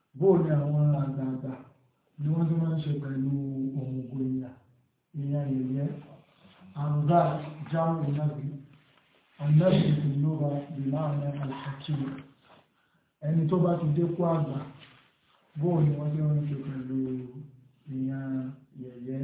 bóò ni àwọn àgbààgbà ni wọ́n tí wọ́n ń ṣe pẹ̀lú ohun gbòyà ìyẹn ìyẹ́ àrùdá jámù náàbí annabi ìlúra ìlànà alhakim ẹni tó bá ti dékú àgbà bóò ni wọ́n tí wọ́n ń ṣe pẹ̀lú ìyẹn ìyẹ́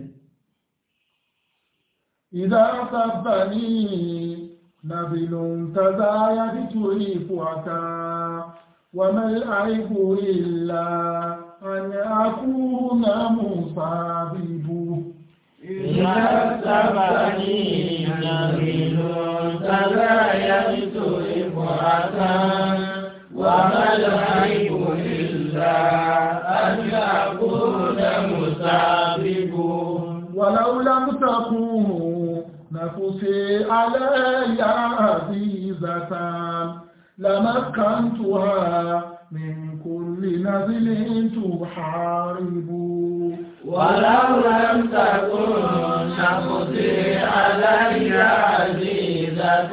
ìdá sábàní nàbìlùn tàzáyà nítorí ipò àtà وما العيب إلا أن أكون مصابب إذا سبني نبيل تبايت إفراتا وما العيب إلا أن أكون مسابب ولو لم تكن نفسي علي عزيزة لمكنتها من كل نزل تحارب ولو لم تكن نفسي علي عزيزة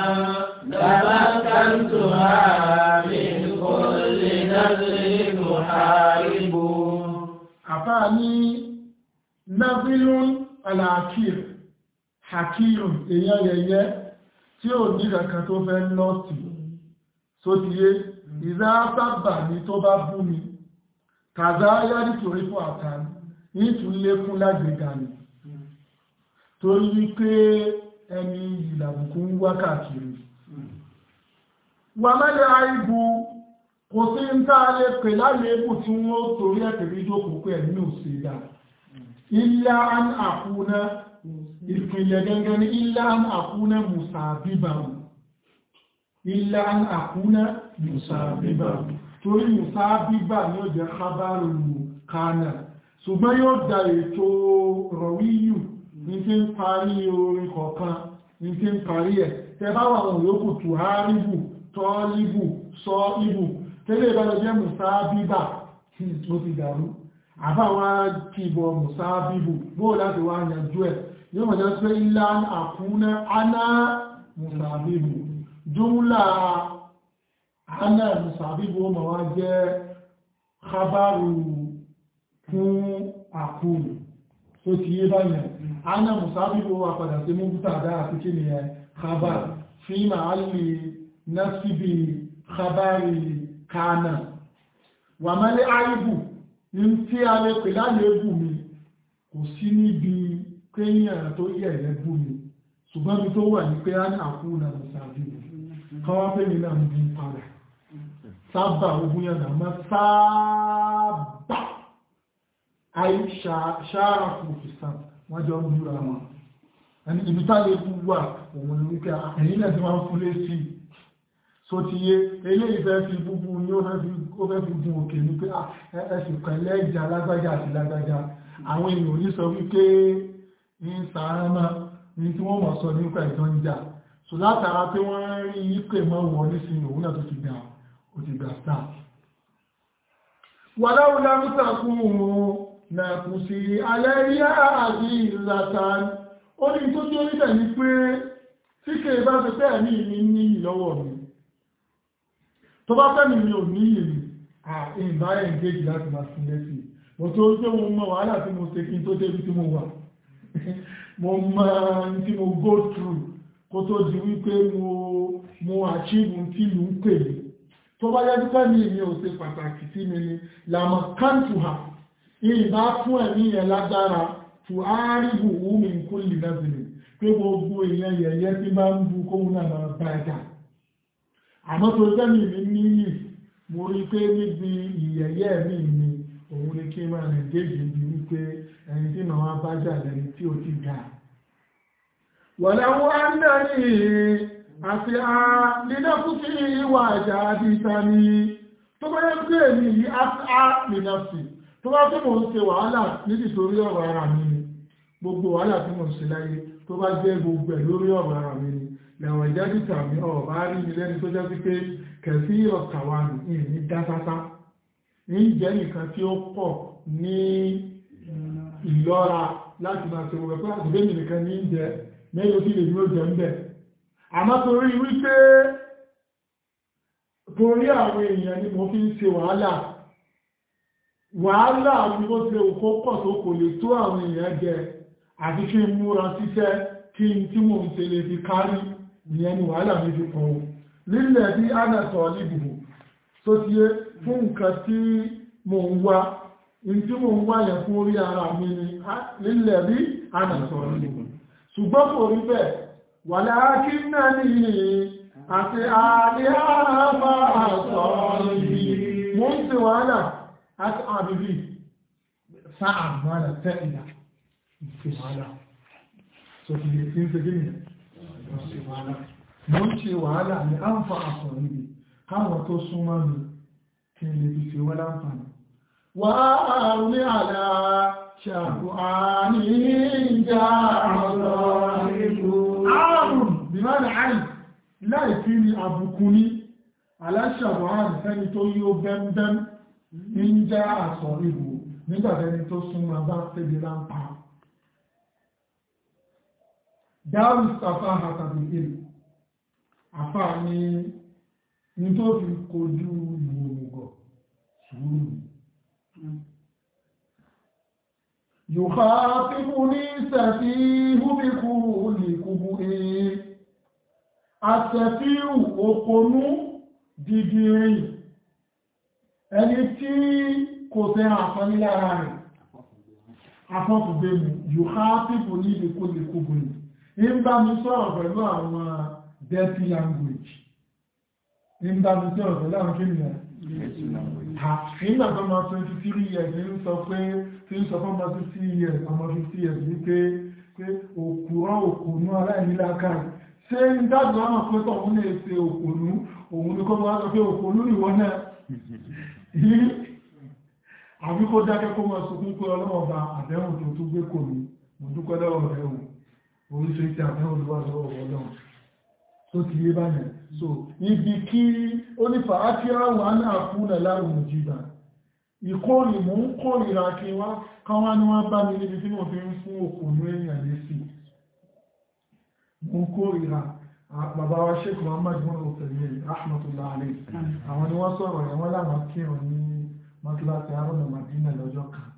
لمكنتها من كل نزل تحارب àfáàní nabilun alakir hakirun èyàn yẹyẹ tí ò ní kankan tó fẹ́ lọ́tì so ti yé ìzá sábà ní tó bá bú mi kàzá yárí torí fún àtàn ní tún lékún lágbègbà ní torí wípé ẹni ìlàbùkún ń wá káàkiri wà mẹ́lẹ̀ àìbù kò sí ń tá a lè pè lálébù tí wọ́n torí ẹ̀tẹ̀rí jókòó pé ẹ̀mí ò sí dá ilá an àkúná ìpìlẹ̀ gẹ́gẹ́ ní ilá an àkúná musàbíbàmù ilá an àkúná musàbíbàmù torí musàbíbà ní ó jẹ́ kábàrù kánà ṣùgbọ́n yóò dá ètò rọ̀wíyù ní tí ń parí orin kọ̀ọ̀kan ní tí ń parí ẹ̀ tẹ́bá wà wọn yóò tù hárìbù tọ́líbù sọ ibù tẹ́lẹ̀ ìbálẹ̀ jẹ́ musàbíbà ó ti dàrú àbáwá kìbọ̀ musàbíbù bóò láti wá yanjú ẹ̀ yóò mọ̀ jẹ́ pé ilá àkúnná aná musàbíbù jùmlà aná musàbíbù ó mọ̀ wá jẹ́ khabaru fún àkúrù tó ti yé báyẹ̀ aná musàbíbù wà padà sí mú bútàdá àti kí ni ẹ khabar fi ma'alli nasibi khabari kana wà mẹ́lẹ́ àìbù ní tí a lè pè lálébù mi kò sí níbi kéyàn tó yẹ̀ lẹ́bù mi ṣùgbọ́n mi tó wà ní pé á ní àkúrù náà musàbí kọwá pé mi náà ń bí padà sábà ogun yẹn náà máa sábà àì ṣáàrà fún òfìsàn wọ́n jọ ń búra wọn ẹni ibi tá lè bú wà òun ni wípé ẹ̀yìn náà ti máa ń fúlé sí i so ti yé eléyìí fẹ́ fi búbú ní ó fẹ́ fi gun òkè ní pé ẹ̀sìn pẹ̀lẹ́ ìjà lágbájá àti lágbájá àwọn èèyàn ní sọ wípé ní sàáránà ní tí wọ́n mọ̀ sọ nípa ìjọ ń jà so látara pé wọ́n rí ìpè mọ́ wọ nísìnyí òun náà tó ti gbà ó ti gbà sáà wà láwùlá mítàkùn nà kù sí alẹ́ yá àti ìlàtàn ó ní tó tí ó rí tẹ̀ ní pé tí kè bá ṣe pé ẹ̀mí mi ní ìlọ́wọ́ mi tó bá fẹ́ mi mi ò ní ìlú àìbá ẹ̀ǹgéjì láti máa fún lẹ́sì mo tó tí mo mọ wàhálà tí mo ṣe kí n tó débi tí mo wà mo mọ tí mo go through kó tó di wípé mo mo achieve tí ìlú ń pè mí tó bá yẹ́ pípẹ́ mi mi ò ṣe pàtàkì sí mi ni làmọ̀ kántùhà ìbá fún ẹ̀mí yẹn lágbára tù áárìbù wúmi kó lè lẹ́bìnrin pé gbogbo èèyàn yẹ̀yẹ́ tí bá ń bu kóhun náà máa bá ẹ̀dà àmọ́ tó jẹ́mì mi níyì mo rí pé níbi ìyẹ̀yẹ́ mi ni òun ni kí máa rìn déjì bí wípé ẹni tí màá bá jà lẹ́ni tí ó ti ga wọ̀lẹ́wọ́ ándẹ́rì àti a nínú fún sí ìwà àjà àdìta ni tó bá yẹ́ pé èmi yìí á nínú sí tó bá tó mò ń ṣe wàhálà nítorí ọ̀rọ̀ ara mi ni gbogbo wàhálà tí mo ń ṣe láyé tó bá jẹ́ gbogbo ẹ̀ lórí ọ̀rọ̀ ara mi ni lẹ̀wọ̀n ìjájú tàbí ọ̀bá rí mi lẹ́ni tó jẹ́ sí pé kẹfí ọ̀kàwà ní ní dásásá ní jẹ́ nìkan tí ó pọ̀ ní ìlọ́ra láti máa ṣe wọ́n pé àtìgbé mi nìkan ní jẹ mẹ́lò tí lè ní ó jẹ ń bẹ̀ àmọ́ torí wípé torí àwọn èèyàn ni mo fi ń ṣe wàhálà wàhálà ní ó ṣe òkó pọ̀ tó kò lè tó àwọn èèyàn jẹ àti kí n múra síṣẹ́ kí n tí mo ń ṣe lè fi kárí ìyẹn ni wàhálà mi fi pọ̀ lílẹ̀ bí ánàtọ̀ níbùbù tó ti yé fún nǹkan tí mo ń wá in tí mo ń wá yẹn fún orí ara mi ni lílẹ̀ bí ánàtọ̀ níbùbù ṣùgbọ́n kò rí bẹ́ẹ̀ wà láàkí náà ní àti àdíhàmà àtọ̀ ìbí mo ń ṣe wàhálà àti àbìbí sáà mọ́lá tẹ́ìlà ṣe wàhálà so ti lè fi ń ṣe gíní ṣe wàhálà mo ń ṣe wàhálà ní àǹfà àtọ̀ ìbí káwọn tó súnmọ́ mi kí n lè fi ṣe wọ́n láǹfààní wà á ní àlá ṣàkó àní ìjà ọ̀rọ̀ ìlú ààrùn bí máa ní àì láì fi ní àbùkù ní aláṣàwọ̀ àrùn fẹ́ni tó yí ó bẹ́m̀bẹ́m ń já àsọ̀ ìbò nígbàtẹ́ni tó súnmọ́ bá tẹ́bi láńpa dáàrù sàfà àtàbí ìlú àfà ní ní tó fi kojú ìwòrùgọ̀ sùúrù يخاطبني سفيه بكل كبئ السفيه òpònú dìdìrìn ẹni tí kò fẹ́ àfọ́ní lára rẹ̀ afọ́kùgbé mú yukhatibu ní بكل كبئ ń bá mi sọ̀rọ̀ pẹ̀lú àwọn dirty language ń bá mi sọ̀rọ̀ pẹ̀lú àwọn kí ni nígbà tó máa 23 years ń sọ pé tí ń sọ fún ọmọ 50 years ọmọ 50 years ní pé pé òkúrọ̀ òkúnú aláìníláàkà ṣe ń dájú àwọn pé tọ̀ òun lè ṣe òkúnú òun ní kọ́ máa sọ pé òkúnú ìwọ náà yìí àbí kó dákẹ́ kó máa sọkún pé ọlọ́wọ́ bá àdéhùn tó tún gbé kò ní mo dúpẹ́ lọ́wọ́ rẹ̀ wò oríṣiríṣi àdéhùn ló wà lọ́wọ́ ọlọ́run tó ti yé báyẹ̀ so ibi kí ó ní fàákíá wà náà fún ẹ̀láwùn òjìdá ìkórì mú ń kórìíra kí wá káwá ní wọ́n bá mi níbi tí mo fi ń fún òkùnrin èèyàn lé sí mú ń kórìíra bàbá wa sheikh muhammad bin ọ̀tẹ̀lẹ̀ rahmatullah alayhi àwọn ni wọ́n sọ̀rọ̀ yẹn wọ́n láwọn kírun ní mọ́tíláṣí arọ́nà madina lọ́jọ́ kan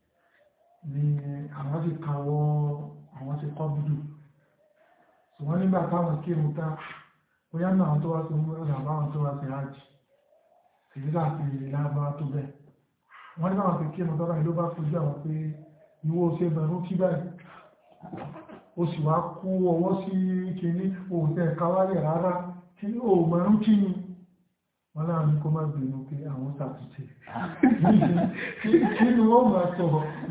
ní àwọn ti kàwọ́ àwọn ti kọ́ búdù wọ́n nígbà táwọn kírun tá bóyá náà tó wá sí ọmọdé àbáwọn tó wá sí hajj èyí láti lábá tó bẹ̀ wọ́n ní báwọn fi kírun tọ́lá ìlú bá fojú àwọn pé ìwọ ṣe bẹ̀rún kí báyìí ó sì wá kú ọwọ́ sí kìíní òòtẹ́ káwálẹ̀ rárá kí ó mọ̀rún kí ni wọ́n láàrin kó má bèèrè pé àwọn sàtúnṣe kí ni wọ́n máa sọ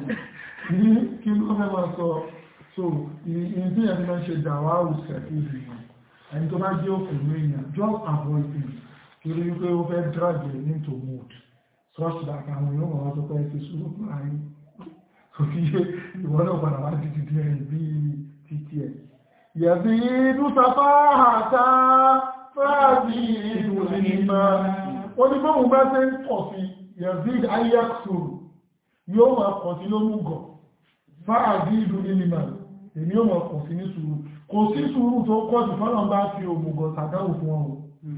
kí ni wọ́n máa sọ so in tí ẹni máa ń ṣe dàwà òsẹ̀ ìrìnà ẹni tó bá jẹ́ òkú lóyìn just avoid him torí wípé ó fẹ́ drag him into mood such that àwọn yóò wọ́n tó pẹ́ ti sùúrù fún àárín so kí ìwọ́n náà padà wá ti ti di ẹ̀yìn bí títí ẹ̀ yẹ̀bí ìlú safá àtà fáàbí ìlú nígbà ó ní bóhun bá ṣe ń pọ̀ sí yẹ̀bí ayẹ́kùsùrù yóò máa pọ̀ sí lómùgọ̀ fáàbí ìlú nígbà èmi ò mọ̀ kò sí ní sùúrù kò sí sùúrù tó kọ́ jù fọ́nà bá fi òmùgọ̀ sàdáwò fún ọ̀rọ̀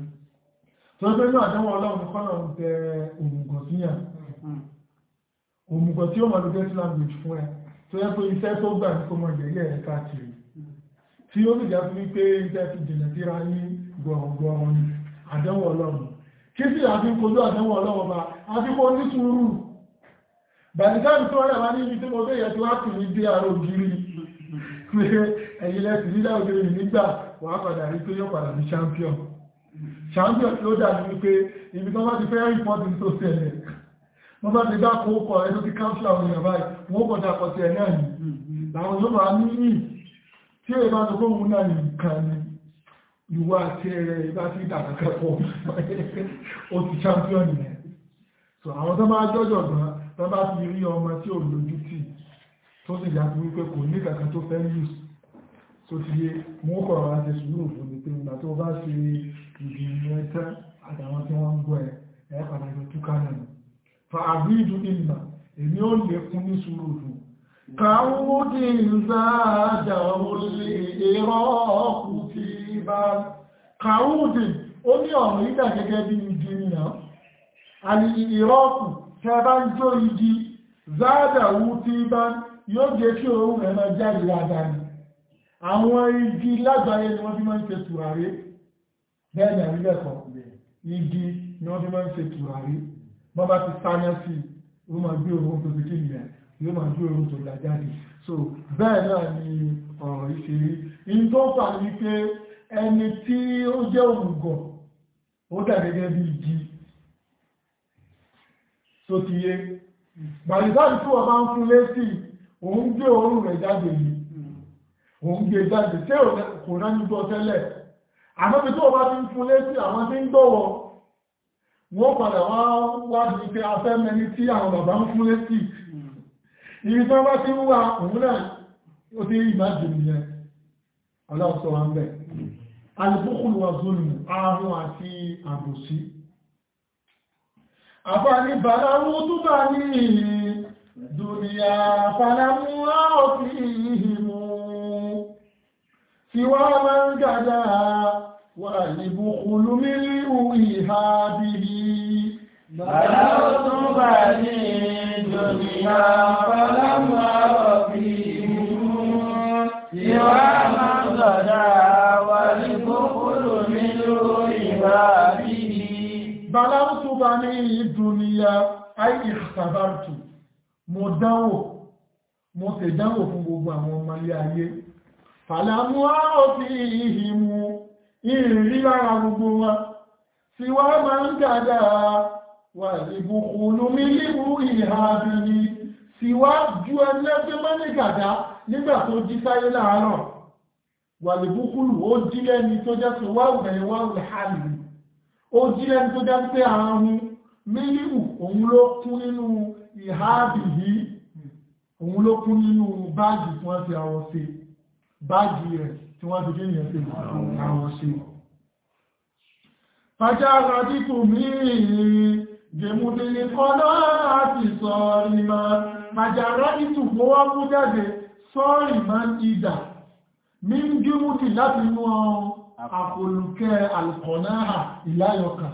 tó gbé ní àdánwò ọlọ́run ní fọ́nà ń tẹ òmùgọ̀ síyàn òmùgọ̀ tí ó mọ̀ lókè sí language fún ẹ tó yẹ pé iṣẹ́ tó gbà ní kó mọ̀ ìyẹ̀yẹ́ ẹ̀ káàkiri tí ó sì jáde wípé iṣẹ́ ti jìnà síra ní gbọ̀rọ̀gbọ̀rọ̀ ní àdánwò ọlọ́run kí sì àfi kojú àdánwò ọlọ́run bá àfi kó ní sùúrù bàtìkáàbì tó rẹ̀ wá ní ibi tí mo bẹ́yẹ̀ tí wá kì ní dé àrò gírí pé ẹ̀yìn lẹ́sì nílẹ̀ ògiri nígbà wà padà rí pé yóò padà ní champion champion tí ó dàbí wípé ibi tó bá ti fẹ́ rìpọ́tì tó ṣẹlẹ̀ wọ́n bá ti dákò ó kọ̀ ẹjọ́ ti káńsílà àwọn èèyàn báyìí wọ́n kọ̀ dákọ̀ sí ẹ̀ náà ní làwọn yóò máa ní yìí tí ó bá tó kóhun náà nìkan ni ìwà àti ẹ̀rẹ̀ ìbá ti dàkàkẹ́kọ̀ọ́ ó ti champion yẹn so àwọn tó máa jọ́jọ̀ gan tó bá ti rí ọmọ tí ò lójú tì tó sì yàtọ̀ wípé kò ní kankan tó fẹ́ yùs tó ti yé mú kọ̀rọ̀ láti sùúrù fún mi pé ìgbà tó bá ṣe ìgbìyànjú ẹ̀tẹ́ àtàwọn tí wọ́n ń gbọ́ ẹ̀ ẹ̀ pàtàkì túká náà fa àbídú ìlà èmi ó lè kún ní sùúrù fún kàwúdì ìzáàjà olè èrò ọkù ti bá kàwúdì ó ní ọ̀rọ̀ ìdà gẹ́gẹ́ bí igi nìyàn àti ìrọ́kù tẹ́ bá ń jó igi záàdàwú tí bá yóò jẹ́ kí òun rẹ̀ máa jáde dáadáa ni àwọn igi lágbàáyé ni wọ́n fi máa ń ṣe tùràrí bẹ́ẹ̀ ni àrílẹ̀kọ́ igi ni wọ́n fi máa ń ṣe tùràrí wọ́n bá ti sáyẹ́ sí ó máa gbé òun tó ti kí nìyẹn yóò máa gbé òun tó lájáde so bẹ́ẹ̀ náà ni ọ̀rọ̀ ìṣeré in tó fà ní pé ẹni tí ó jẹ́ òmùgọ̀ ó dà gẹ́gẹ́ bí igi tó ti yé gbàlìsáàdì tí wọ́n bá ń fún lésì òun gbé òórùn rẹ̀ jáde yìí òun gbé jáde tí kò rán nígbọ́ tẹ́lẹ̀ àmọ́ bí tí wọ́n bá ti ń fún lésì àwọn tí ń gbọ́wọ́ wọ́n padà wá wádìí pé afẹ́ mẹni tí àwọn bàbá ń fún lésì ibi tí wọ́n bá ti ń wá òun náà ó ti rí ìmájì nìyẹn ọlọ́sọ wa ń bẹ̀ alìbúkúlù wa zulmù ahun àti àbòsí àfàní bàláwú tó bá ní dùnìyà fàlámú áòfí ìhìmú tí wá máa ń gàdá wà ìbùkúlù mílíù ìhà bíbí bàláwú tó bá ní dùnìyà fàlámú áòfí ìhìmú tí wá máa ń gàdá wà ìbùkúlù mílíù ìhà bíbí bàláwùtù bá ní ìdúnìyà àìkì sàbártù mo dánwò mo tè dánwò fún gbogbo àwọn ọmọ ilé ayé fàlámú àòfí ìhìmú ìrìnrí lára gbogbo wọn tí wọ́n máa ń gàdá wà ìbùkúlù mílíbù ìhàbìní tí wá ju ẹlẹ́gbẹ́ mọ́ ní gàdá nígbà tó jí sáyé láàárọ̀ wà ìbùkúlù ó jí lẹ́ni tó jẹ́ tó wáwẹ̀ wáwẹ̀ hàlì ó jí lẹ́nu tó jẹ́ pé àrùn mílíù òun ló kún nínú ìháàbì yìí òun ló kún nínú báàgì tí wọ́n fi àwọ̀ sí báàgì rẹ̀ tí wọ́n fi kí èèyàn fi àwọ̀ sí pàjá rájí tó mìírin gẹ̀mùdílé kọ́lá àti sọ́ọ̀rì ma pàjá rájí tó kó wá mú jáde sọ́ọ̀rì ma ń ìdà mí ń gímùdì láti inú ọrùn àpòlùkẹ́ alkọ̀náà ìláyọkà.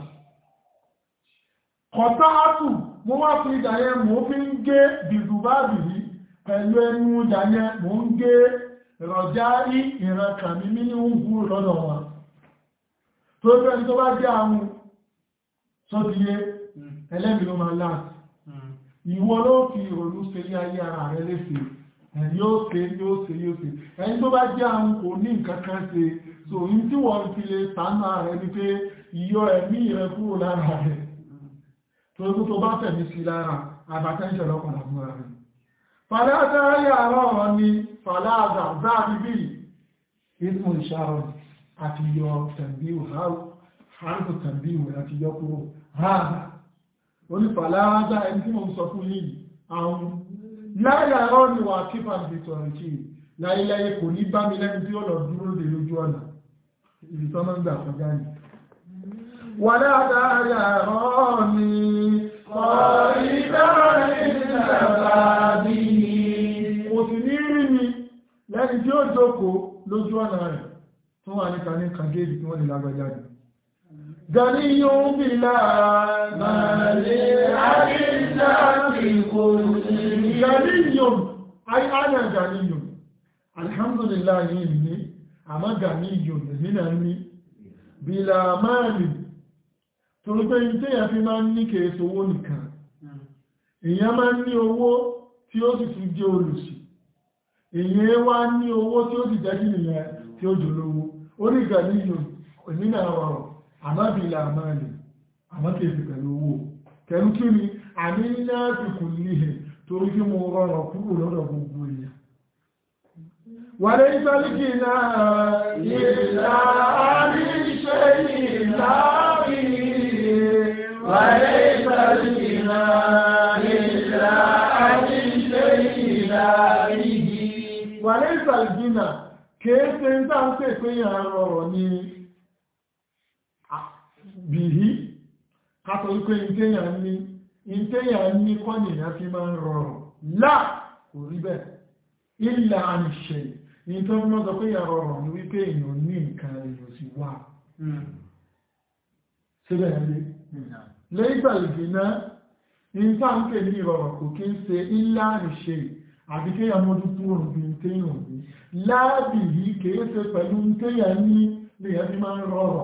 Kọ̀tá ápù mo wá fi ìdàyẹ mo fi ń gé bìbùbábì yìí pẹ̀lú ẹnu ìdàyẹ mo ń gé rọ̀já rí ìrankà mi mí ní ń gúrò lọ́dọ̀ wọn. Tó fẹ́ tó bá jẹ́ àwọn tó ti yé ẹlẹ́mìí ló máa láti. Ìwọ ló fi ìrònú ṣe ní ayé ara rẹ léṣe. Ẹni yóò ṣe yóò ṣe yóò ṣe. Ẹni tó bá jẹ́ àwọn kò ní nǹkan kan ṣe so in tí wọ́n fi lè tánà rẹ̀ ní pé yíò ẹ̀mí rẹ̀ kúrò lára rẹ̀ tó tó tó bá tẹ̀mí sí lára àbátẹ́ṣẹ̀ lọ́pàá fún rẹ̀ fàdájá yàrá ọ̀rọ̀ ni fàdájá záàbí bí ismù ìṣàrọ̀ àti yọ tẹ̀mbíù harfu tẹ̀mbíù àti yọ kúrò hàdà ó ní fàdájá ẹni tí mo sọ fún yìí àwọn láyàrá ni wà kífà ní tọ̀rọ̀ kí láyéláyé kò ní bá mi lẹ́ni tí ó lọ dúró lè lójú ọ̀nà ibi tó mọ́ ń gbà kọjá ní. wà dáadáa rọ́ ni kò sì ní rí mi lẹ́ni tí ó jókòó lójú ọ̀nà rẹ̀ tó wà níta ní kàgéèdì tí wọ́n lè lágbàjá ní. Gani yóò bí láàá máa lè àríṣà ti kò sí. Gani yóò, ai ana gani yóò alhamdulillah yìí ní àmọ́gà ní ìjòyè nínà ní bílá máàlì torí pé ní tíyà fi máa ń ní kèèsò owó nìkan èyàn máa ń ní owó tí ó sì tún jẹ́ olùsì èyàn wá ní owó tí ó sì jẹ́ kí nìyàn tí ó jòlówó orígà ní ìjòyè nínà ọ̀rọ̀ àmọ́ bílá máàlì àmọ́ kèèsì pẹ̀lú owó kẹrù kí ni àmì náà ti kù níhẹ̀ torí kí mo rọrọ̀ kúrò lọ́dọ̀ gbogbo èèyàn وليس الغنى إلا عن شيء لاغي وليس الغنى إلا عن شيء لاغي وليس الغنى kéèsè ń tàà ń pè pé yàn rọrọ̀ ní bìí kátọ̀ wípé ìtẹ́yàn ní ìtẹ́yàn ní kọ́nìyàn fi máa ń rọrọ̀ láà kò rí bẹ́ẹ̀ ìlà àmìṣẹ́ ní tó mọ́ sọ pé yàrá ọ̀rọ̀ ní wípé èèyàn ní nǹkan èèyàn sì wà síbẹ̀ ní lẹ́gbà ìgbìná ìta ń pè ní ìrọ̀rọ̀ kò kí ń ṣe ilá ìṣe àbí kéèyàn mójú kúrò bí n téèyàn ní láàbì yìí kìí ṣe pẹ̀lú n téèyàn ní lèyàn fi máa ń rọrọ̀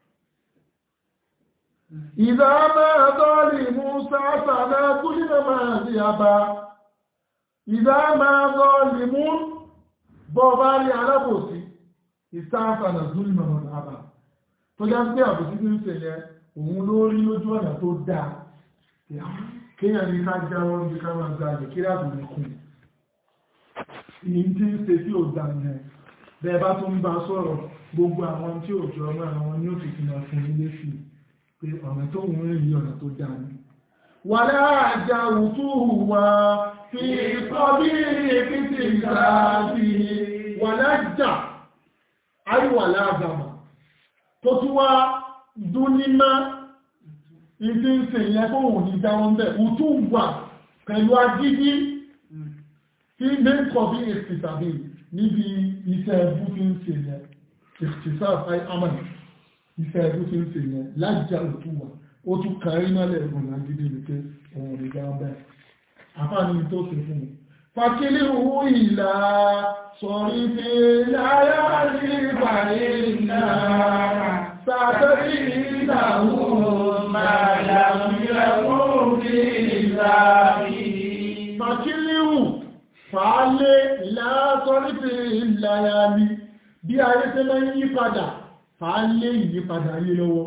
ìdá máa dọ́ọ̀lì mú sáàtàlá kúlìnà máa sí àbá ìdá máa dọ́ọ̀lì mú bọ́ bá rí alábòsí ìsáàtàlá kúlìnà máa sí àbá tó já sí àbòsí tí ń ṣe yẹ òun ló rí lójú ọ̀nà tó dáa kéèyàn ní ká jáwọ́ ní ká máa gbà lè kí láàbò ní kùn ìyí tí ń ṣe tí ò dá ní ẹ̀ bẹ́ẹ̀ bá tún bá sọ̀rọ̀ gbogbo àwọn tí ò jọ ọmọ àwọn ní òfìsì náà fún ilé sí pé ọ̀nà tó ń rìn yí ọ̀nà tó dá ní wà láàjá òtú wà fi kọ́ bí ìpítì ìsáàbí wà láàjá àríwà láàgbàmà tó tún wá dún ní máa ìdí ń ṣe ìyẹn tó wùn ní dáwọn bẹ́ òtú wà pẹ̀lú agídí tí mẹ́kọ̀ bí èsì tàbí níbi iṣẹ́ ẹbú tí ń ṣe yẹn ìfìsáàfáì amàn iṣẹ́ ẹbú tí ń ṣe yẹn lájá òtú wà ó tún kàrí mọ́lẹ̀ ẹ̀bùn agídí ní pé òun ní dáwọn bẹ́ àfáàní tó ṣe fún mi fàkílì owó ìlà sọ̀rí fi láyá ní ìbàrí náà sàtẹ́rí ìdáhùn Fàkílíhù fàálé ìlàásọ́rífẹ́ ìlàyàmí bí ayé tẹ́ mẹ́ yí padà, fàálé ìyípadà ayé lọ́wọ́.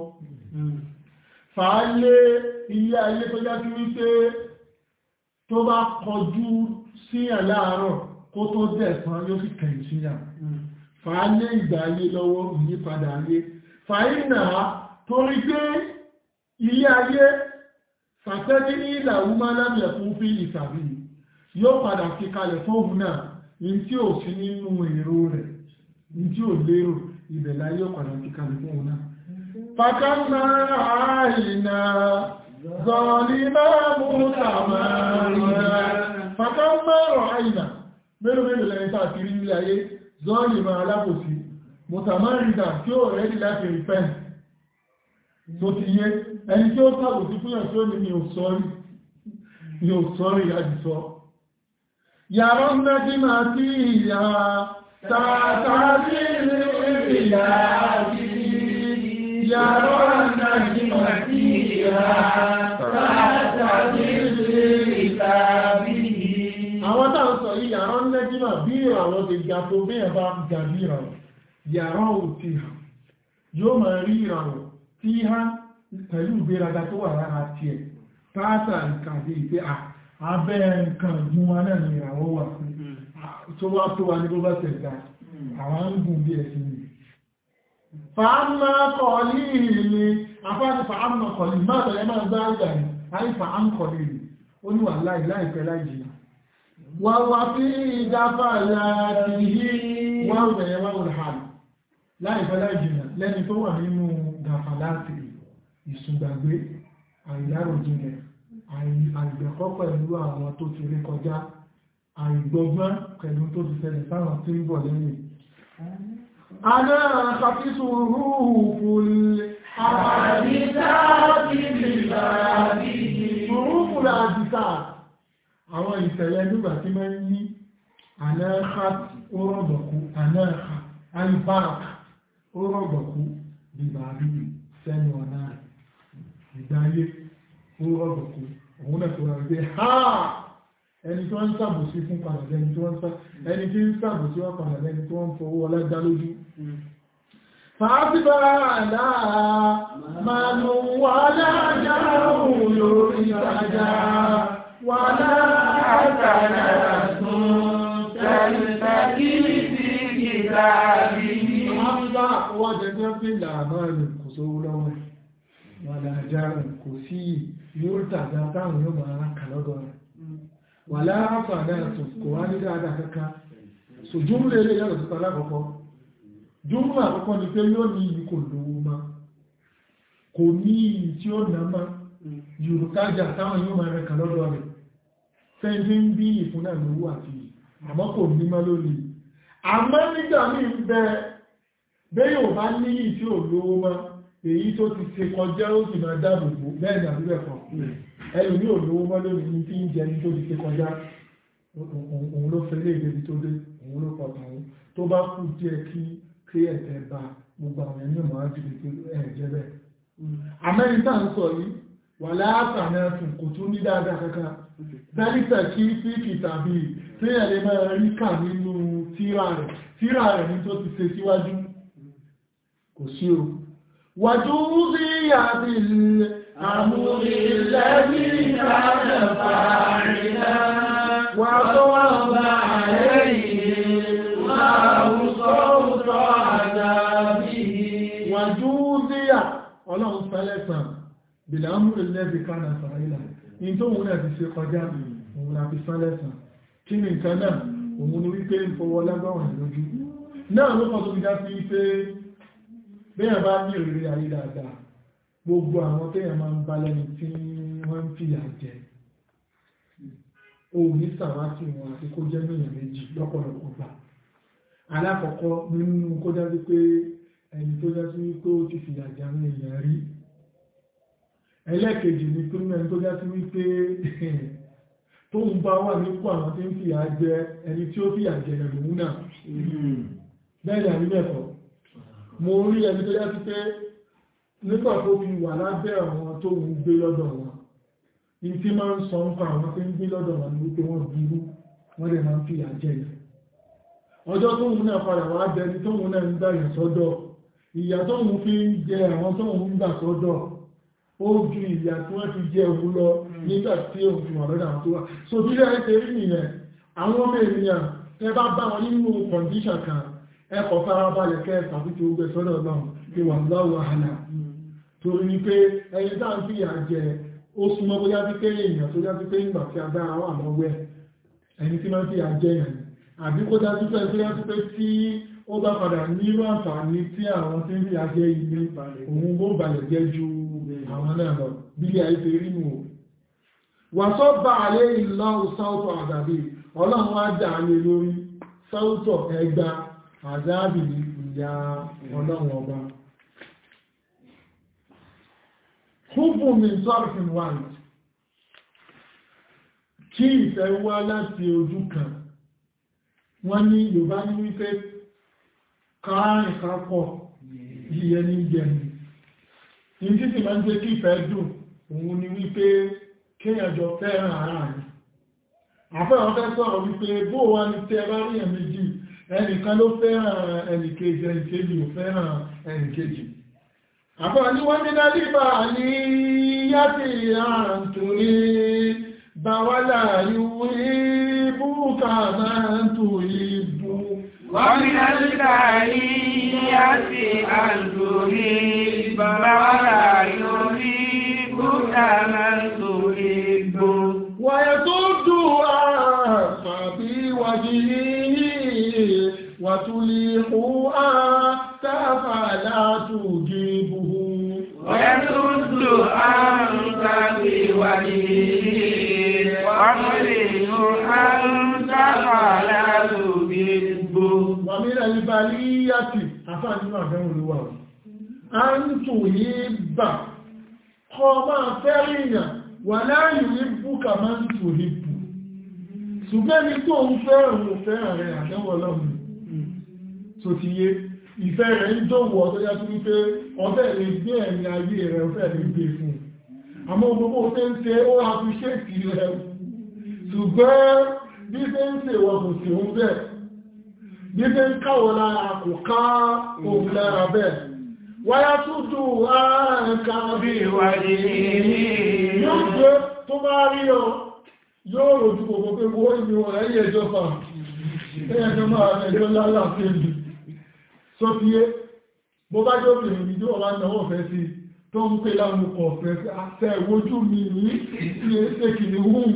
Fàálé ilé ayé tó já kí wípé tó bá kọjú síyàn láàárọ̀ kó tó dẹ̀sán yóò sì kẹ̀yìn síyàn. Fàálé ìgbà ayé lọ́wọ́ ìyípadà ayé. Fàínà torí pé ilé ayé fàtẹ́dí ní ìlàwó máa lábẹ̀ fún fi ìsàbí yóò padà fi kalẹ̀ fóòmù náà in tí ò sí nínú èrò rẹ̀ in tí ò lérò ìbẹ̀lá yóò padà fi kalẹ̀ fóòmù náà fàkánná àìnà zọ̀ọ̀lì máa mú tàmàrìnà fàkánná àìnà mélòó mélòó lẹ́yìn tàà kiri ilé ayé zọ́ọ̀lì máa alábòsí mùtàmárìnà tí ó rẹ̀ láti repent tó ti yé ẹni tí ó tàbí sí fún ẹ̀ṣọ́ ní mi ò sọ́rí mi ò sọ́rí àjíṣọ́ yàrá ń dájí máa tí ìyà tààtà sí ìrìnlẹ̀ àti yàrá ń dájí máa tí ìyà tààtà sí ìrìnlẹ̀ àti àwọn táwọn sọ yìí yàrá ń dájí máa bí ìràwọ̀ ti ga tó bí ẹ̀bá ga bí ìràwọ̀ yàrá ò ti hàn yóò máa rí ìràwọ̀ tí hàn pẹ̀lú ìgbéraga tó wà lára tí ẹ̀ pàátà ìkàdé ìpé abẹ́ nǹkan ìgbùn wa náà ni ìràwọ̀ wà tó wá tó wà ní bó bá tẹ̀gbà àwọn ń gùn bí ẹ̀sìn ni fàámà kọ̀ọ̀lì ni afáàtì fàámà kọ̀ọ̀lì máa tẹ̀lẹ̀ máa gbá ìgbà ní àì fàám kọ̀ọ̀lì ni ó ní wà láì láìpẹ́ láìjì wà wà fi ìdáfà láti yí wà rẹ̀ wà rẹ̀ láìpẹ́ láìjì lẹ́ni tó wà nínú gàfà láti rí ìsùgbàgbé àìláròjinlẹ̀ àìgbẹ̀kọ́ pẹ̀lú àwọn tó ti rí kọjá àìgbọ́gbọ́n pẹ̀lú tó ti ṣẹlẹ̀ sáwọn tí ń bọ̀ lẹ́yìn aná àkàfíṣù rúhù fúlẹ̀ àwọn ìṣẹ̀lẹ̀ nígbà tí mẹ́ ní anáhà ó rọ̀gbọ̀kú anáhà alibáàkì ó rọ̀gbọ̀kú bíbàbí sẹ́nu ọ̀nà rẹ̀ ìgbáyé ó rọ̀gbọ̀kú òun náà tó rẹ̀ pé ha ẹni tó ń sàbòsí fún padà lẹ́ni tó ń sá ẹni tí ń sàbòsí wọ́n padà lẹ́ni tó ń fowó ọlẹ́dá lójú fàásíbà àlá máa nù wà láàjá òun lórí ìtajà wà láàjá tún tẹ̀lẹ̀tẹ̀kì sí ìgbà bí Hamza wọ́n jẹjẹ́ pé làbárin kò sówó lọ́wọ́ wà láàjárin kò sí yóò tàbí táwọn yóò máa ránkà lọ́dọ̀ rẹ̀ wà láàáfà náà tó kò wá ní dáadáa kankan so jùmlẹ̀ ilé yàtọ̀ sí tàbí àkọ́kọ́ jùmlẹ̀ àkọ́kọ́ ni pé yóò ní ìlú kò lówó má kò ní ìyí tí ó nà má yorùkájà táwọn yóò máa ránkà lọ́dọ̀ rẹ̀ fẹ́ńtí ń bí ìfún náà lówó àti àmọ́ kò ní má lónìí àmọ́ nígbà míì ń bẹ bẹ́ẹ̀ ò bá ní ìyí tí ò lówó má èyí tó ti ṣe kọjá ó sì máa dáàbòbò bẹ́ẹ̀ ni àbúrẹ̀ kan ẹlù ní olówó mọ́ lónìí ní tí ń jẹ ní tó ti ṣe kọjá òun ló fẹ́ lè débi tó dé òun ló pọ̀ tàwọn tó bá kú díẹ̀ kí kí ẹ̀tẹ̀ bá gbogbo àwọn ẹni mọ̀ ájú lè ẹ̀jẹ̀ bẹ́ẹ̀ amẹ́ríkà ń sọ yìí wà láàtàná tún kò tún ní dáadáa kankan dálítà kí fíkì tàbí tí ẹ̀lẹ́ máa rí kà nínú tíra rẹ̀ tíra rẹ̀ ní tó ti ṣe síwájú kò sí o wàjú rí àbí àmúrí lẹ́bí ìrànlẹ́fà àrìnà wà tó wà bá àrẹ́yìn láàrúsọ́rúsọ́ àdábí wàjú rí à ọlọ́run fẹ́lẹ́sàn bìlámù ilẹ́bí kánà sàáìlà in tó wùn náà ti ṣe kọjá òun láti fẹ́lẹ́sàn kí ni nǹkan náà òun ni wípé ń fọwọ́ lágbàwọ̀n lójú náà ló kọ́ tó fi dá sí wípé bẹ́ẹ̀ bá ní ìrírí ayé dáadáa gbogbo àwọn tẹ́yàn máa ń bá lẹ́ni tí wọ́n ń fìyà jẹ òun ní sàwátì wọn àti kó jẹ́ mẹ́yàn méjì lọ́pọ̀lọpọ̀ gbà alákọ̀ọ́kọ́ nínú kó dá sí pé ẹni tó dá sí wípé ó ti fìyà jẹ àwọn èèyàn rí ẹlẹ́ẹ̀kejì ni pé mẹ́rin tó dá sí wípé tó ń bá wà nípò àwọn tí ń fìyà jẹ ẹni tí ó fìyà jẹ ẹ̀lòmú náà bẹ́ẹ̀ ni àrí mẹ́kọ̀ọ́ mo rí ẹni tó yá sí pé nígbà tó fi wà lábẹ́ àwọn tó ń gbé lọ́dọ̀ wọn ní tí máa ń sọ ń pa àwọn tí ń gbé lọ́dọ̀ wọn ní wípé wọ́n burú wọ́n lè máa ń fi àjẹ́ ẹ̀ ọjọ́ tó ń náà padà wá bẹni tó ń náà ń gbà yẹn sọ́dọ̀ ìyà tó ń fi ń jẹ àwọn tó ń gbà sọ́dọ̀ ó ju ìyà tí wọ́n fi jẹ òun lọ nígbà tí òun fi wà lọ́dọ̀ àwọn tó wà so bí lẹ́yìn ṣe rí nìyẹn àwọn ọmọ ènìyàn tẹ bá bá wọn nínú kọ̀ǹdíṣàn kan ẹkọ̀ farabalẹ̀ kẹ́ tàbí tí ó gbẹ̀ sọ́dọ̀ náà pé wà láwọ̀ àhàlà torí ní pé ẹni tá ń fi ìyà jẹ ó súnmọ́ bóyá bí pé èèyàn tó yá sí pé ìgbà tí agbára wà lọ́wọ́ ẹni tí máa ń fi ìyà jẹ yàn àbí kó dájú pé tó yá sí pé tí ó bá padà nílò àǹfààní tí àwọn tí ń fi ìyà jẹ ilé òun bó balẹ̀ jẹ́ ju àwọn náà lọ bí i àìsè rí nù ó wà sọ́ bá alẹ́ ìlà sáútọ̀ àdàbí ọlọ́run wá dà á lé lórí sáútọ̀ ẹgbà àdábì ìyá ọlọ́run ọba húbù mi sọ́rọ̀fìn wáyé kí ìfẹ́ wá láti ojú kan wọ́n ní Yorùbá ní wípé káàrin kápọ̀ yíyẹ ní jẹni ní títí máa ń jẹ́ kí ìfẹ́ dùn òun ni wípé kéèyànjọ fẹ́ràn ara rẹ̀ àfẹ́ àwọn fẹ́ sọ̀rọ̀ wípé bó wá ní tẹ́ bá rí ẹ̀mí jì ẹnìkan ló fẹ́ràn ẹnìkejì ẹnìkejì ò fẹ́ràn ẹnìkejì àfẹ́ ní wọ́n ní dálíbà ní yàtì àǹtòrí bàwálà ìwé búkà máa ń tò ìbú wọ́n ní dálíbà ní yàtì àǹtòrí bàwálà ìwé búkà máa ń tò ìbú wàyẹ̀ tó dùn àfàbí wàjíyí وتليحوا تفلا تجيبه ويسد عنك بوجهه وتليح عنك فلا تجيبه ومن البلية أفعل ما دعوا الواو أن تهب قما فرنا ولا يحبك من تحب ṣùgbọ́n ní tó ń fẹ́ràn ò fẹ́ràn rẹ̀ àdẹ́wọ̀ lọ́mù tó ti yé ìfẹ́ rẹ̀ ń dòwò tó yá tó wípé ọfẹ́ lè gbé ẹ̀mí ayé rẹ̀ ọfẹ́ lè gbé fún àmọ́ gbogbo tẹ́ ń ṣe ó àfiṣẹ́tì rẹ̀ ṣùgbọ́n bí tẹ́ ń ṣe wọ́n kò sí òun bẹ́ẹ̀ bí tẹ́ ń káwọ́ lára kò ká òun lára bẹ́ẹ̀ wáyá tó dùn áàkà bí ìwádìí yóò gbé tó bá rí ọ yóò rojú gbogbo pé wó ìlú ẹ̀yẹ ìjọba ẹ̀yẹjọ máa ẹjọ́ lálàáfẹ́ ìlú sọ fi yé bó bá jọ bìnrin ní ọwá náwó fẹ́ sí tó ń pè láwọn ọkọ̀ ọ̀fẹ́ sí àṣẹ ìwójú mi ní sí ẹsẹ̀ kìí hùn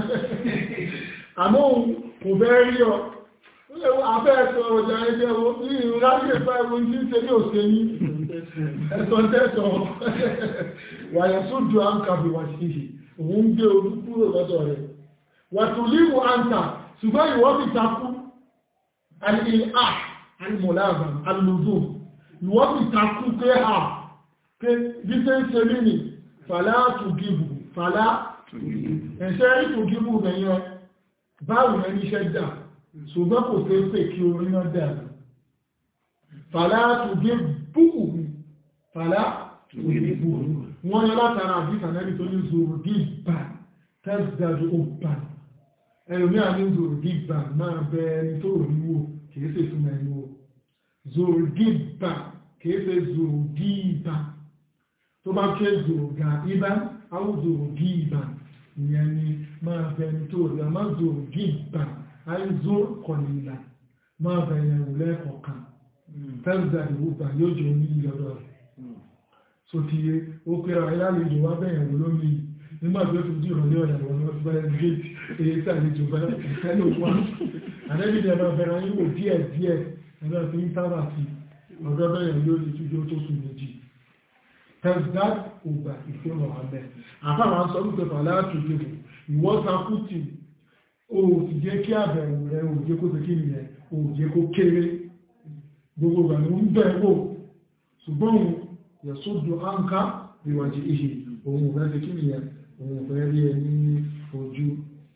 àmọ́ kò fẹ́ rí ọ afẹ́ ẹ̀sọ̀ ọjà ẹgbẹ́ wo ní ìráyè ẹ̀fẹ́ ẹ̀wọ̀n tí ń ṣe ní òṣè yí ẹ̀sọ̀ tẹ́sọ̀ wàyẹ̀ sójú àǹkàbí wà sí òun gbé orí kúrò lọ́dọ̀ rẹ̀ wàtùlíwò àǹtà ṣùgbọ́n ìwọ́n ti takú alìlá alìmọ̀láàbà alìlòdó ìwọ́n ti takú pé ha pé bí tẹ́ ń ṣe mí ni fàlá tù gíbù fàlá ẹ̀ṣẹ́ ìfògímù rẹ̀yẹn báwo rẹ̀ níṣẹ́ dà ṣùgbọ́n kò fẹ́ pè kí orí náà dà fàlá tùgé búkù fàlá tùgé búkù wọ́n yẹ látara àdíkà náà tó ní zòrò dìbà tẹ́sìdájú ó bà ẹlòmí àní zòrò dìbà máa bẹ ẹni tó rí wò kìí ṣe fún ẹni wò zòrò dìbà kìí ṣe zòrò dìbà tó bá ké zòrò gà ibà àwọn zòrò dìbà ìyẹn ni máa bẹ ẹni tó rí àmá zòrò dìbà àì zòrò kọ̀nìlà máa bẹ ẹni wò lẹ́ẹ̀kọ̀ọ̀kan tẹ́sìdájú ó bà yóò jẹ́ oní ìlọ́dọ̀ rẹ̀ so ti yé ó pé ara ìlàlejò wá bẹ̀yẹ̀ wò lórí nígbà tí ó fi jí ìrọ̀lẹ́ ọ̀dà wọn lọ sí bẹ́ẹ̀ gẹ́ẹ̀tì èyí tí àlejò bẹ́ẹ̀ ìfẹ́lẹ̀ òkúwa àdẹ́bí ni ẹ̀bá bẹ̀rẹ̀ yíwò díẹ̀ díẹ̀ ẹ̀bá fi ń sábà sí ọ̀dọ́ bẹ̀yẹ̀ lórí ìtújó tó sùn méjì tẹ́sdát ògbà ìfẹ́ràn abẹ́ àfáwọn sọ wípé fàlẹ́ àtúntò ìwọ́ sakútì ó ti jẹ́ kí àbẹ̀wò rẹ̀ ò jẹ́ kó tẹ́kí nìyẹn ò jẹ́ kó kéré gbogbo ìgbà ni ó ń bẹ̀ wò ṣùgbọ́n yẹ̀sọ́dù áńká ìwàjì ìhì ohun rẹ̀ ti kí ni ẹ̀ ohun rẹ̀ rí ẹ ní ojú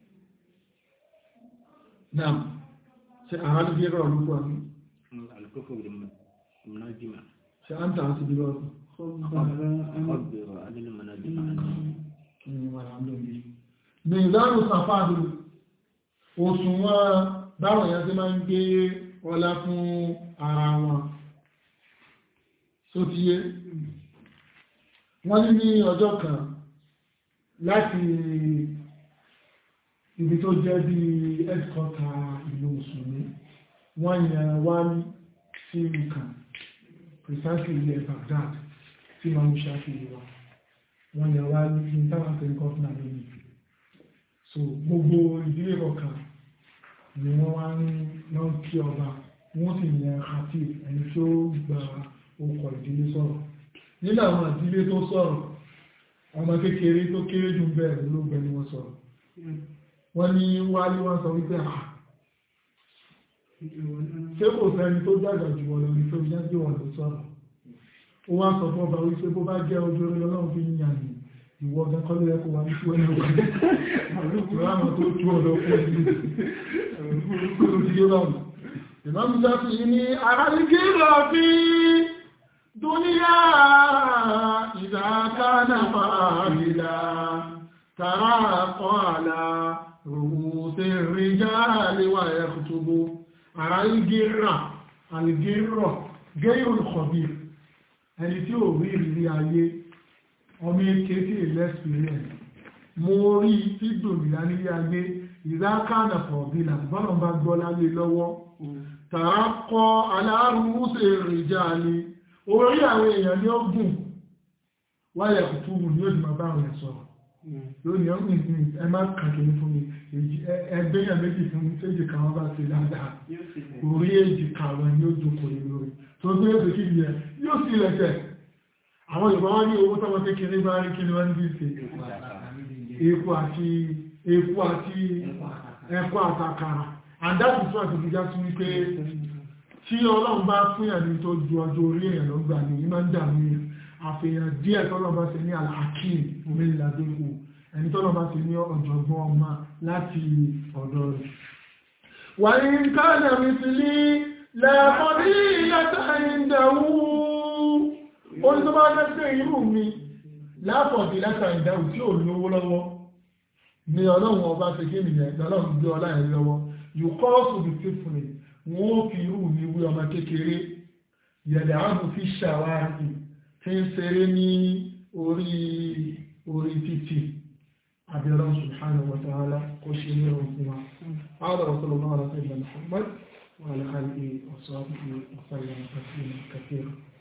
náà ṣe àwọn ní gẹ́rọ olúkọ ní الكفر بالمناجمة ṣe á ń tàà sí bí lọ́rùn خبر عن المناجمة ní ìlànà sàfáàdù òṣùwọ̀n báwọn èèyàn ti máa ń gbé ọlá fún ara wọn sótíyé wọ́n ní ní ọjọ́ kan láti ibi tó jẹ́ bí ẹ́dkọ́ta ìlú mùsùlùmí wọ́n yẹn wá sí ìlú kan precisely ilẹ̀ Baghdad tí ma mú ṣáfihì wa wọ́n yẹn wá ní ìtàwàtẹ̀ gọ́ọ̀nà lónìí so gbogbo ìdílé kọ̀ọ̀kan ni wọ́n wá ń lọ kí ọba wọ́n sì yẹn àti ẹni tí ó gba okọ̀ ìdílé sọ̀rọ̀ nínú àwọn ìdílé tó sọ̀rọ̀ ọmọ kékeré tó kéré jù bẹ́ẹ̀ ló gbẹni wọn sọ̀rọ̀ wọ́n ní wálé wọ́n sọ wípé à ṣé kò sẹ́ni tó dàgbà jù wọ́n lọ ní tó jẹ́ pé wọ́n ló sọ̀rọ̀ ó wá sọ fún ọba wípé bó bá jẹ́ ojú orí ọlọ́run fi yàn ní ìwọ ọ̀gá kọ́lé ẹ̀kọ́ wa ní tí wọ́n ní ọkọ̀ ìwọ́n tó tú ọ̀dọ̀ fún ìlú ti yé báwọn ìmọ̀mù sáfì ní àríkí lọ sí dúníyà ìdákánà fàáìlà tàrà kọ́ àlà rùsẹ̀ ríjá àlewà ẹ̀kùtùgbò ara igirra alìgírọ̀ gẹ́rù kọ̀bí ẹni tí ò rí ìrírí ayé ọmọ eke tí ilẹ̀-experience mo rí ìdòmìnà nílé ayé ìdákánà fọ̀bílà bọ́nà bá gbọ́ láyé lọ́wọ́ tàà kọ aláàrùsẹ̀ ìrìnjà ní orí àwọn èèyàn ní ọgùn wáyẹ̀ kùtùmù ní òdì máa bá àwọn ẹ̀ sọ̀rọ̀ lónìí ọgbìn ìpín ẹ má kàkiri fún mi ẹgbẹ́yàn méjì fún èjì kàwọn bá ti dáadáa orí èjì kàwọn ní ó jókòó ní lórí tó gbé èdè kí yẹ yóò sì lẹ́sẹ̀ àwọn Yorùbá wọ́n ní owó tọ́wọ́ kékeré bá rí kí ni wọ́n ní ṣe epo àti epo àti ẹ̀kọ́ àtàkàrà and that is why ti já sí wípé tí Ọlọ́run bá fún yàn ní tó ju ọjọ́ orí èèyàn ló gbà ní ìmọ̀ ń dà mí àfihàn díẹ̀ tọ́lọ́ bá ṣe ní alhakim mẹ́lìládókò ẹni tọ́lọ́ bá ṣe ní ọ̀jọ̀gbọ́n ọmọ láti ọ̀dọ̀ rẹ̀ wà ní káàdà mi ti ní lẹ́ẹ̀kọ́dí ìyàtà ìdáwó orí tó bá gẹ́gẹ́ irú mi lápọ̀dí látà ìdáwó tí ò lówó lọ́wọ́ ni ọlọ́run ọba ṣe kí nìyẹn lọ́lọ́run gbé ọlá ẹ̀ lọ́wọ́ you call to be faithful wọ́n fi irú mi wí ọmọ kékeré yẹ̀dẹ̀ ààbò fi ṣàwárí tí ń ṣeré ní orí orí títì àbẹ̀rẹ̀ subhanahu wa ta'ala kó ṣe ní ọ̀rọ̀ fún wa هذا وصلى الله على سيدنا محمد وعلى آله وصحبه وسلم تسليما كثيرا